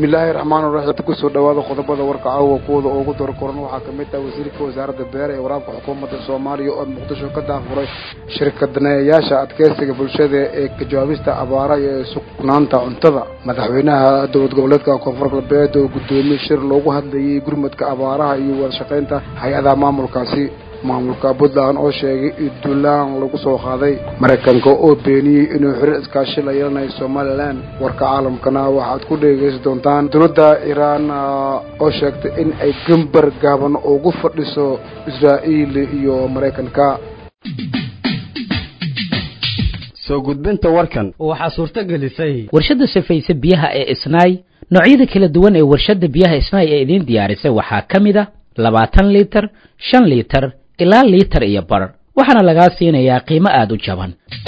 bismillaahi raxmaan raxiim kusoo dhawaada qodobada warka caawa kuwada ugu dorkoran waxaa ka mid ah wasiirka wasaaradda beere ee waraabka xukuumadda soomaaliya oo muqdisho ka daafuray shirkadaneeyayaasha adkeysiga bulshada ee ka jawaabista abaara iyo sugnaanta cuntada madaxweynaha dowlad goboleedka koonfur galbeed oo guddoomiye shir loogu hadlayay gurmadka abaaraha iyo wadashaqaynta hay-adaha maamulkaasi maamulka puntland oo sheegay in duulaan lagu soo qaaday maraykanka oo beeniyey inuu xiriir iskaashi la yeelanayo somalilan warka caalamkana waxaad ku dhegeysan doontaan dowladda iiraan oo sheegtay in ay gambar gaaban ugu fadhiso israa'iil iyo maraykanka soo gudbinta warkan waxaa suurto gelisay warshadda safayse biyaha ee isnaay noocyada kala duwan ee warshadda biyaha isnaay ee idiin diyaarisay waxaa ka mid a labaatan liitar shan liitar ilaa liitar iyo bar waxaana lagaa siinayaa qiimo aada u jaban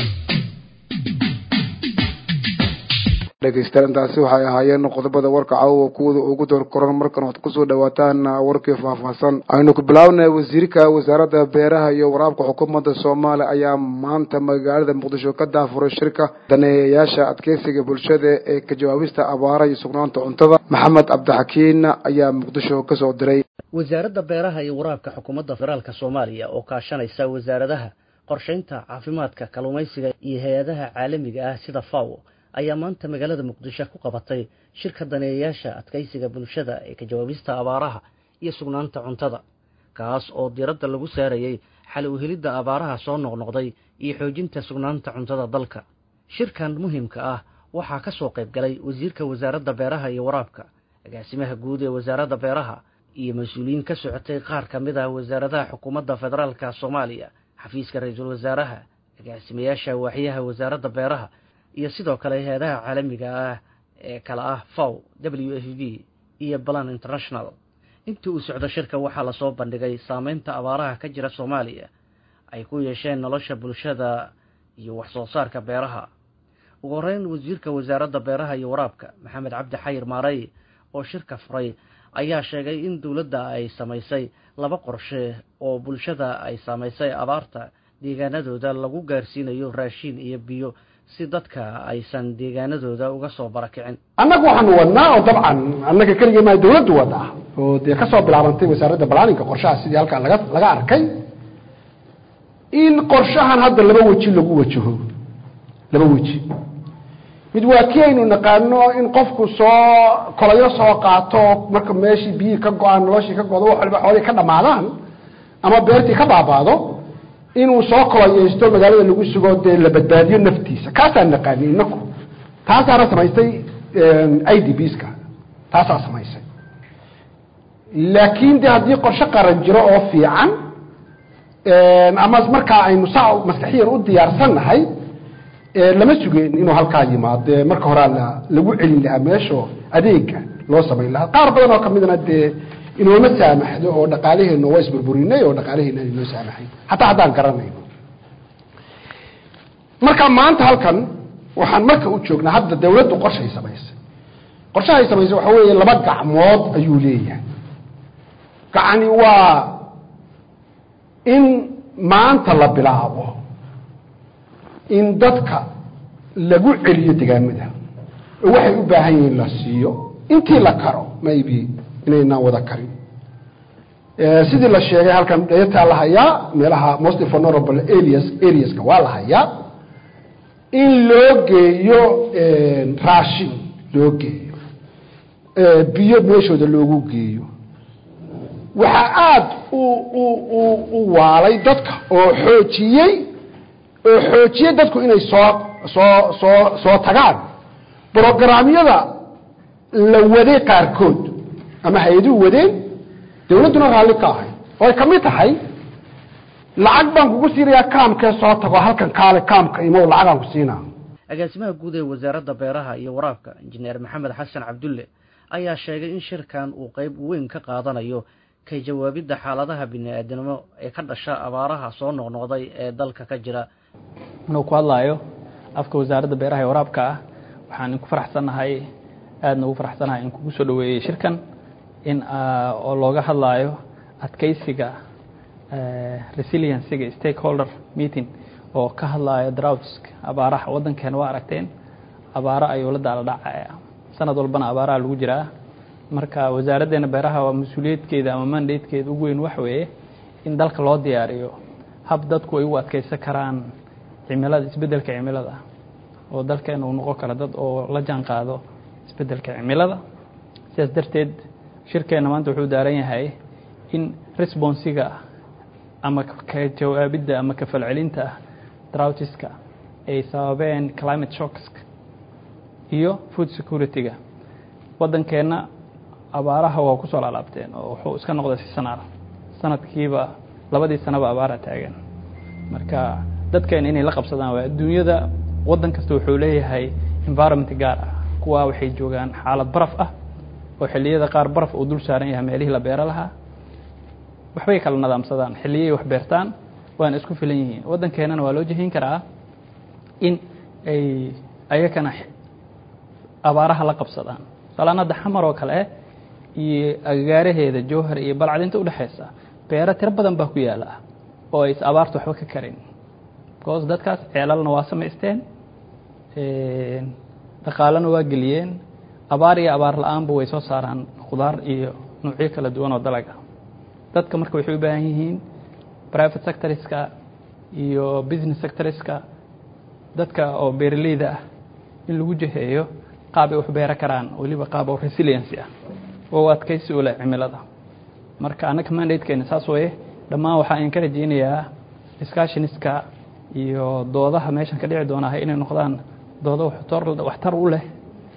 dhegeystayaal intaasi waxay ahaayeen qodobada warka caawa kuwada ugu door koran markan waxaad kusoo dhawaataan warkii faahfaahsan aynu ku bilaabnay wasiirka wasaaradda beeraha iyo waraabka xukuumadda soomaaliya ayaa maanta magaalada muqdisho ka daafuray shirka daneeyayaasha adkeysiga bulshada ee ka jawaabista abaara iyo sugnaanta cuntada maxamed cabdixakiin ayaa muqdisho kasoo diray wasaaradda beeraha iyo waraabka xukuumadda federaalka soomaaliya oo kaashanaysa wasaaradaha qorshaynta caafimaadka kalluumaysiga iyo hay-adaha caalamiga ah sida faw ayaa maanta magaalada muqdisho ku qabatay shirka daneeyayaasha adkeysiga bulshada ee ka jawaabista abaaraha iyo sugnaanta cuntada kaas oo diiradda lagu saarayey xal u helidda abaaraha soo noqnoqday iyo xoojinta sugnaanta cuntada dalka shirkan muhiimka ah waxaa ka soo qayb galay wasiirka wasaaradda beeraha iyo waraabka agaasimaha guud ee wasaaradda beeraha iyo mas-uuliyiin ka socotay qaar ka mid ah wasaaradaha xukuumadda federaalka soomaaliya xafiiska ra-iisul wasaaraha agaasimayaasha waaxyaha wasaaradda beeraha iyo sidoo kale hay-adaha caalamiga ah ee kale ah faw w f b iyo balan international intii uu socdo shirka waxaa lasoo bandhigay saameynta abaaraha ka jira soomaaliya ay ku yeesheen nolosha bulshada iyo wax soo saarka beeraha ugu horeyn wasiirka wasaaradda beeraha iyo waraabka maxamed cabdi xayir maarey oo shirka furay ayaa sheegay in dowladda ay samaysay laba qorshe oo bulshada ay saamaysay abaarta deegaanadooda lagu gaarsiinayo raashiin iyo biyo si dadka aysan deegaanadooda uga soo barakicin annagu waxaanu wadnaa oo dabcan annaga keligii maa dawladdu wadaa oo dee kasoo bilaabantay wasaaradda balaaninka qorshaha sidii halkaa laga laga arkay in qorshahan hadda laba weji lagu wajaho laba weji mid waa kii aynu naqaano in qofku soo kolayo soo qaato marka meeshii biyihii ka go-aan noloshii ka godo wax waliba xoolihii ka dhammaadaan ama beertii ka baabaado inuu soo kolayeysto magaalada lagu sugo dee la badbaadiyo naftiisa kaasaan naqaani inaku taasaana samaystay i d bska taasaa samaysay laakiin de haddii qorshe qaran jiro oo fiican ama markaa aynu saa maskaxiyan u diyaarsannahay lama sugeen inuu halkaa yimaado marka horaa lagu celin lahaa meesho adeega loo samayn lahaa qaar badan oo kamidna dee inooma saamaxdo oo dhaqaalaheena waa isburburinay oo dhaqaalaheena aan inoo saamaxay hataa haddaan garanayno marka maanta halkan waxaan marka u joognaa hadda dawladdu qorshay samaysay qorshahay samaysay waxa weeye laba gacmood ayuu leeyahay gacani waa in maanta la bilaabo in dadka lagu celiyo degaamada oo waxay u baahan yihiin la siiyo intii la karo maybe inaynaan wada karin sidii la sheegay halkan dheetaa la hayaa meelaha most vulnerable areas areaska waa la hayaa in loo geeyo raashin loo geeyo biyo meeshooda loogu geeyo waxaa aada u u u u waalay dadka oo xoojiyey oo xoojiyey dadku inay soo soo soo soo tagaan brograamyada la waday qaarkood ama hay-aduhu wadeen dawladduna raalli ka ahay oo ay ka mid tahay lacag baan kugu siinayaa kaamkee soo tago halkan kaale kaamka imow lacagaan ku siinaa agaasimaha guud ee wasaaradda beeraha iyo waraabka injineer maxamed xasan cabdulle ayaa sheegay in shirkan uu qeyb weyn ka qaadanayo ka jawaabidda xaaladaha bini-aadamnimo ee ka dhasha abaaraha soo noqnoqday ee dalka ka jira anuu ku hadlaayo afka wasaaradda beeraha ee waraabka ah waxaan ku faraxsannahay aadna ugu faraxsanahay in kugu soo dhaweeyey shirkan in oo looga hadlaayo adkeysiga resiliencyga stakeholder meeting oo ka hadlaayo droughts abaaraha waddankeena waa aragteen abaaro ayuu la daala dhacaya sanad walbana abaaraha lagu jiraa marka wasaaraddeena beeraha waa mas-uuliyadkeeda ama mandatekeeda ugu weyn waxa weeye in dalka loo diyaariyo hab dadku ay u adkeysan karaan cimilada isbeddelka cimilada oo dalkeena uu noqon karo dad oo la jaan qaado isbeddelka cimilada sidaas darteed shirkeenna maanta wuxuu daaran yahay in responsiga ama ka jawaabidda ama ka falcelinta droutiska ay sababeen climate shocks iyo food security-ga waddankeenna abaaraha waa ku soo laalaabteen oo wuxuu iska noqday si sanaar sanadkiiba labadii sanaba abaara taagan marka dadkeena inay la qabsadaan waa adduunyada waddan kasta wuxuu leeyahay environment gaar ah kuwaa waxay joogaan xaalad baraf ah oo xilliyada qaar baraf uu dul saaran yahay meelihii la beero lahaa waxbay kala nadaamsadaan xilliyay wax beertaan waana isku filan yihiin waddankeenana waa loo jihin karaa in ay ayakana abaaraha la qabsadaan salaan hadda xamar oo kale iyo agagaaraheeda jowhar iyo balcadinta udhexaysa beero tiro badan baa ku yaala oo ays abaarta waxba ka karin because dadkaas ceelalna waa samaysteen dhaqaalena waa geliyeen abaar iyo abaar la-aanba way soo saaraan khudaar iyo nuucyo kala duwan oo dalaga dadka marka waxay u baahan yihiin private sectorska iyo business sectorska dadka oo beeraleyda ah in lagu jiheeyo qaab ay wax beero karaan weliba qaab oo resiliency ah oo adkaysi u leh cimilada marka annaga mandatekeena saas waye dhammaan waxaa aan ka rajeynayaa discussioniska iyo doodaha meeshan ka dhici doonahay inay noqdaan doodo waxtar u leh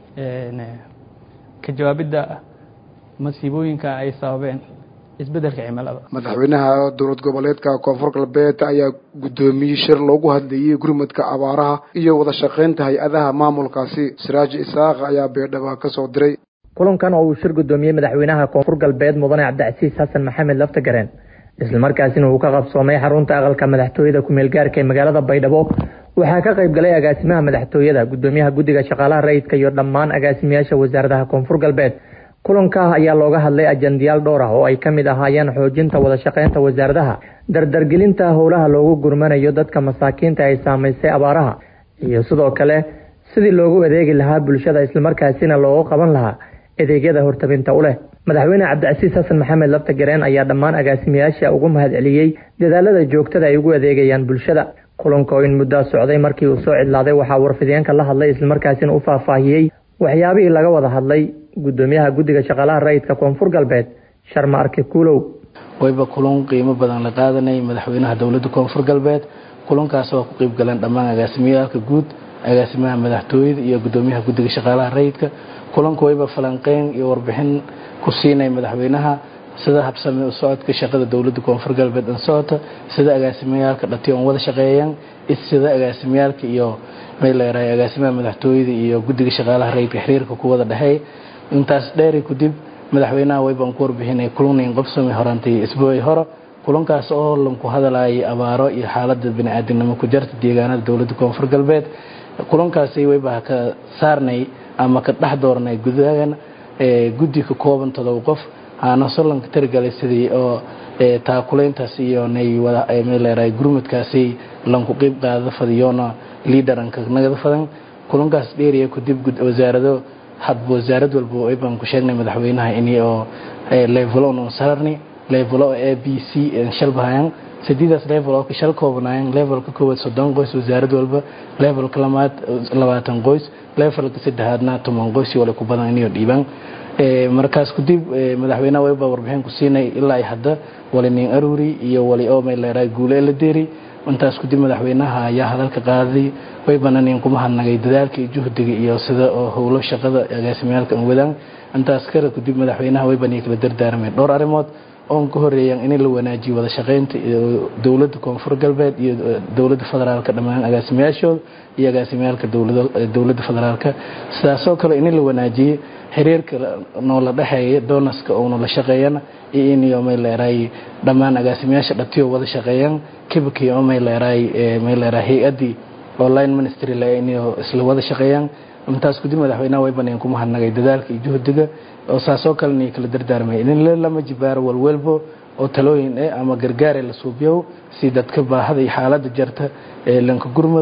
ka jawaabidda masiibooyinka ay sababeen isbeddelka cimilada madaxweynaha dowlad goboleedka koonfur galbeed ayaa guddoomiyey shir loogu hadlayey gurmadka abaaraha iyo wada shaqaynta hay-adaha maamulkaasi siraaji isaaq ayaa beedhaba ka soo diray kulankan oo uu shir guddoomiyey madaxweynaha koonfur galbeed mudane cabdicasiis xasan maxamed laftagareen islamarkaasina uu ka qabsoomay xarunta aqalka madaxtooyada ku-meel gaarka ee magaalada baydhabo waxaa ka qayb galay agaasimaha madaxtooyada guddoomiyaha guddiga shaqaalaha rayidka iyo dhammaan agaasimayaasha wasaaradaha koonfur galbeed kulanka ayaa looga hadlay ajandayaal dhowr ah oo ay ka mid ahaayeen xoojinta wada shaqaynta wasaaradaha dardargelinta howlaha loogu gurmanayo dadka masaakiinta ay saamaysay abaaraha iyo sidoo kale sidii loogu adeegi lahaa bulshada islamarkaasina loogu qaban lahaa adeegyada hortabinta u leh madaxweyne cabdicasiis xasan maxamed labtagareen ayaa dhammaan agaasimayaasha ugu mahad celiyey dadaalada joogtada ay ugu adeegayaan bulshada kulanka oo in muddaa socday markii uu soo cidlaaday waxaa warfideenka la hadlay islamarkaasina u faahfaahiyey waxyaabihii laga wada hadlay guddoomiyaha guddiga shaqaalaha rayidka koonfur galbeed sharma arke kuulow wayba kulan qiimo badan la qaadanay madaxweynaha dowladda koonfur galbeed kulankaas oo ku qeyb galeen dhammaan agaasimiyaalka guud agaasimaha madaxtooyada iyo guddoomiyaha guddiga shaqaalaha rayidka kulanku wayba falanqeyn iyo warbixin ku siinay madaxweynaha sida habsame u socodka shaqada dowladda koonfur galbeed an socota sida agaasimiyaalka dhati on wada shaqeeyaan sida agaasimiyaalka iyo mayleerahay agaasimaha madaxtooyada iyo guddiga shaqaalaha rayidka xiriirka ku wada dhexeey intaas dheeri kadib madaxweynaha waybaan ku warbixinay kulanayn qobsami horantay isbuuci hore kulankaas oo lanku hadalayay abaaro iyo xaalada bani-aadamnimo ku jarta deegaanada dowladda koonfur galbeed kulankaasi wayba ka saarnay ama ka dhex doornay gudahan guddi ka kooban todoba qof aana solanka tirigalay sidii oo taakulayntaas iyo nay wadameeleerahay gurmadkaasi lanku qeyb qaada fadiyoona liidaranka nagada fadan kulankaas dheeriya kadib wasaarado hadba wasaarad walba waybaan ku sheegnay madaxweynaha ini oo levelo on saarni levelo a b c shalbahayan sideedaas level oo ka shal koobanayan levelka koowaad soddon qoys wasaarad walba levelka lamaad labaatan qoys levelka saddexaadna toban qoys wala ku badan inayo dhiibaan markaas kadib madaxweynaha wayba warbixin ku siinay ilaa ay hadda wali nin aruri iyo wali oo mayleeraa guule la deeri intaas kadib madaxweynaha ayaa hadalka qaaday waybana nin kuma hadnagay dadaalka iyo juhdiga iyo sida oo howlo shaqada agaasimiyaalka an wadaan intaas kale kadib madaxweynaha waybana kala dardaarmeen dhowr arrimood oon ka horeeyaan in la wanaajiyo wada shaqaynta dowladda koonfur galbeed iyo dowladda federaalka dhammaan agaasimayaashooda iyo agaasimiyaalka dowladda federaalka sidaasoo kale in la wanaajiyo xiriirka noola dhexeeya doonaska oona la shaqeeyana iyo in mayleeraay dhammaan agaasimayaasha dhatiyo wada shaqeeyaan kibakii oo mayleeraay mayleeraay hay-addii online ministry le inay isla wada shaqeeyaan intaas kadib madaxweynaha way baneen kuma hadnagay dadaalka iyo juhdiga oo saasoo kalena kala dardaarmay in lama jibaaro walwalbo oo talooyin eh ama gargaare la suubiyow si dadka baahada iyo xaaladda jarta ee lanka gurmada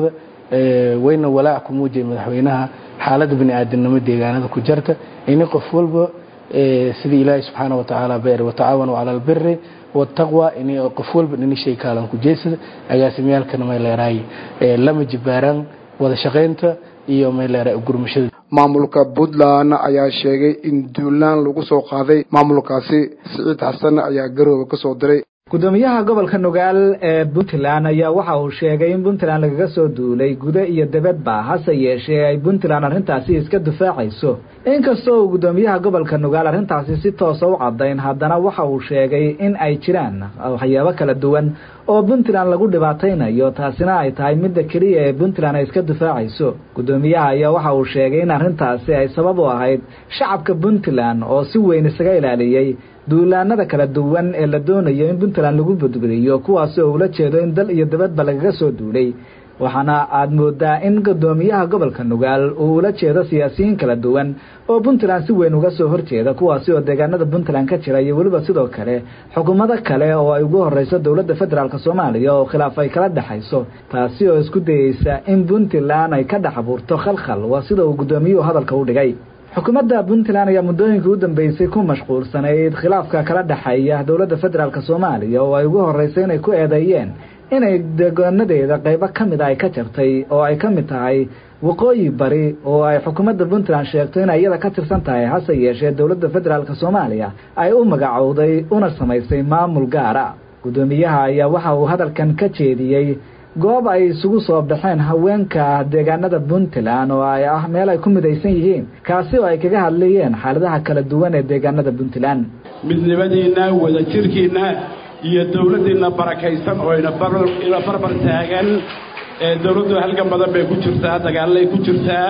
wayna walaac ku muujiyay madaxweynaha xaaladda bani aadamnimo deegaanada ku jarta ini qof walba sidii ilaahay subxaana watacaala beer watacaawanu cala albiri wataqwa in qof walba dhinishay kaalan ku jeedsada agaasimyaalkana may leerahay lama jibaaraan wada shaqaynta iyo may leerahay gurmashada maamulka puntland ayaa sheegay in duulaan lagu soo qaaday maamulkaasi siciid xasan ayaa garooba ka soo diray gudoomiyaha gobolka nugaal ee puntland ayaa waxa uu sheegay in puntland lagaga soo duulay gudo iyo debadba hase yeeshee ay puntland arrintaasi iska difaacayso inkastoo uu gudoomiyaha gobolka nugaal arrintaasi si toosa u cadayn haddana waxa uu sheegay in ay jiraan waxyaabo kala duwan oo puntland lagu dhibaataynayo taasina ay tahay midda keliya ee puntland ay iska difaacayso gudoomiyaha ayaa waxa uu sheegay in arrintaasi ay sabab u ahayd shacabka puntland oo si weyn isaga ilaaliyey duulaanada kala duwan ee la doonayo in puntland lagu badbadiyo kuwaasi oo ula jeedo in dal iyo dabadba lagaga soo duulay waxaana aada moodaa in gudoomiyaha gobolka nugaal uu ula jeedo siyaasiyiin kala duwan oo puntland si weyn uga soo horjeeda kuwaasi oo deegaanada puntland ka jira iyo weliba sidoo kale xukuumado kale oo ay ugu horeyso dowladda federaalk soomaaliya oo khilaaf ay kala dhexayso taasi oo isku dayeysa in puntland ay ka dhex abuurto khalkhal waa sida uu gudoomiyuhu hadalka u dhigay xukuumadda puntland ayaa muddooyinkii u dambeysay ku mashquulsanayd khilaafka kala dhexeeya dowladda federaalk soomaaliya oo ay ugu horeysay inay ku eedeeyeen inay deegaanadeeda qaybo ka mid a ay ka jartay oo ay ka mid tahay waqooyi bari oo ay xukuumadda puntland sheegto inay iyada ka tirsan tahay hase yeeshee dowladda federaalk soomaaliya ay u magacowday una samaysay maamul gaara gudoomiyaha ayaa waxa uu hadalkan ka jeediyey goob ay isugu soo baxeen haweenka deegaanada puntland oo ay ah meel ay ku midaysan yihiin kaasi oo ay kaga hadlayeen xaaladaha kala duwan ee deegaanada puntland midnimadiinna wadajirkiinna iyo dowladdiinna barakaysan oo ina barbar taagan dowladdu halgan badan bay ku jirtaa dagaalay ku jirtaa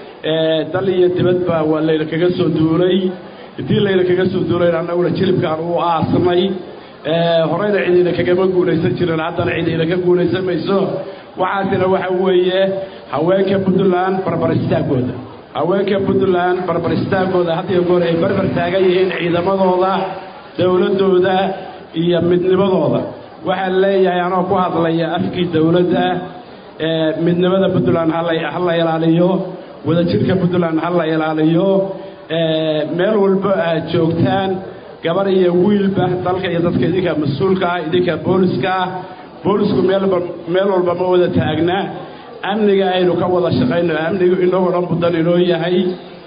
dal iyo dibadba waa layna kaga soo duulay haddii layna kaga soo duulayna annaguna jilibkaan u aasnay horeyna cidiina kagama guulaysan jirin haddana cidiina ka guulaysan mayso waxaasina waxa weeye haweenka puntland barbar istaagooda haweenka puntland barbar istaagooda had iyo goor ay barbar taagan yihiin ciidamadooda dowladdooda iyo midnimadooda waxaan leeyahay anoo ku hadlaya afkii dowladda midnimada puntland ha la ilaaliyo wadajirka puntland ha la ilaaliyo meel walba aad joogtaan gabar iyo wiilba dalka iyo dadka idinka mas-uulka ah idinka booliska ah boolisku meelba meel walba ma wada taagna amniga aynu ka wada shaqayno amnigu inagoo dhan budan inoo yahay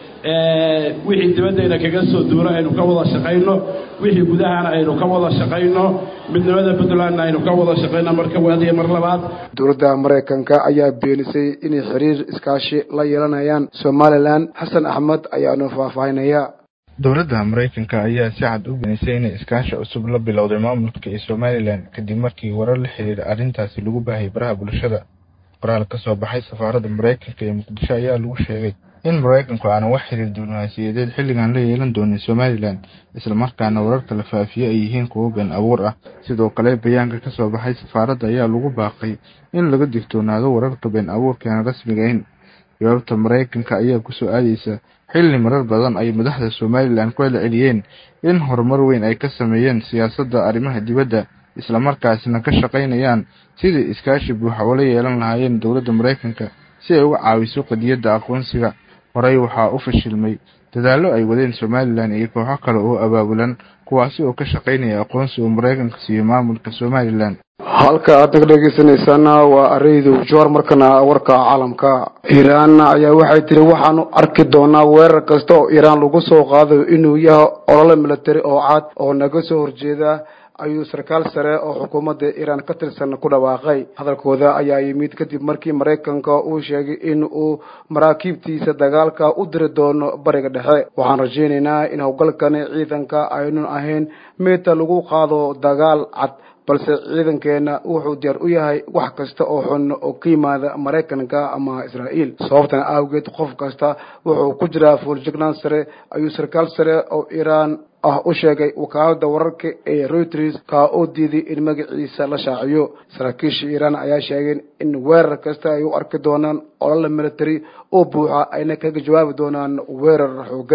wixii dibaddayna kaga soo duuro aynu ka wada shaqayno wixii gudahana aynu ka wada shaqayno midnimada puntlandna aynu ka wada shaqayno marka waadiya mar labaad dowladda maraykanka ayaa beenisay inay xiriir iskaashi la yeelanayaan somalilan xasan axmed ayaanu faahfaahinaya dowladda maraykanka ayaa si cad u beenisay inay iskaashi cusub la bilowday maamulka iyo somalilan kadib markii warar la xiriira arrintaasi lagu baahayay baraha bulshada qoraal ka soo baxay safaaradda maraykanka ee muqdisho ayaa lagu sheegay in maraykanku aanan wax xiriir diblomaasiyadeed xilligan la yeelan doonin somalilan islamarkaana wararka la faafiye ay yihiin kuwo been abuur ah sidoo kale bayaanka ka soo baxay safaaradda ayaa lagu baaqay in laga digtoonaado wararka been abuurkeena rasmigayn jawaabta maraykanka ayaa kusoo aadaysa xilli marar badan ay madaxda somalilan ku celceliyeen in horumar weyn ay ka sameeyeen siyaasadda arrimaha dibadda islamarkaasina ka shaqaynayaan sidii iskaashi buuxa ula yeelan lahaayeen dowladda maraykanka si ay uga caawiso qadiyadda aqoonsiga horey waxaa u fashilmay dadaallo ay wadeen somalilan iyo kooxo kale oo abaabulan kuwaasi oo ka shaqaynaya aqoonsi uu maraykanka siiyo maamulka somalilan halka aad naga dhegeysanaysaana waa areydu joor markana warka caalamka iiraan ayaa waxay tiri waxaanu arki doonaa weerar kasta oo iiraan lagu soo qaadayo inuu yahay olole military oo cad oo naga soo horjeeda ayuu sarkaal sare oo xukuumadda iiraan ka tirsan ku dhawaaqay hadalkooda ayaa yimid kadib markii maraykanka uu sheegay in uu maraakiibtiisa dagaalka u diri doono bariga dhexe waxaan rajaynaynaa in howlgalkani ciidanka aynun ahayn meeta lagu qaado dagaal cad balse ciidankeena wuxuu diyaar u yahay wax kasta oo xun oo ka yimaada maraykanka ama israa'iil sababtan awgeed qof kasta wuxuu ku jiraa fuuljignaan sare ayuu sarkaal sare oo iiraan ah u sheegay wakaalada wararka ee reuters kaa oo diiday in magaciisa la shaaciyo saraakiisha iiraan ayaa sheegeen in weerar kasta ay u arki doonaan olole military oo buuxa ayna kaga jawaabi doonaan weerar xoogan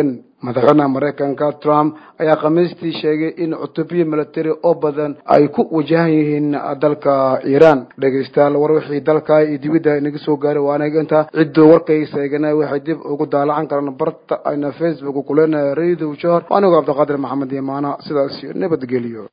madaxweynaha maraykanka trump ayaa khamiistii sheegay in cutubyo military oo badan ay ku wajahan yihiin dalka iiraan dhegaystayaal war wixii dalka iyo dibidda inaga soo gaaray waa anaga intaa cidduu warkaysa eegana waxay dib ugu daalacan karaan barta ayna facebook kuleenahay radio johor anigoo cabdiqaadir maxamed imaana sidaas nabadgeliyo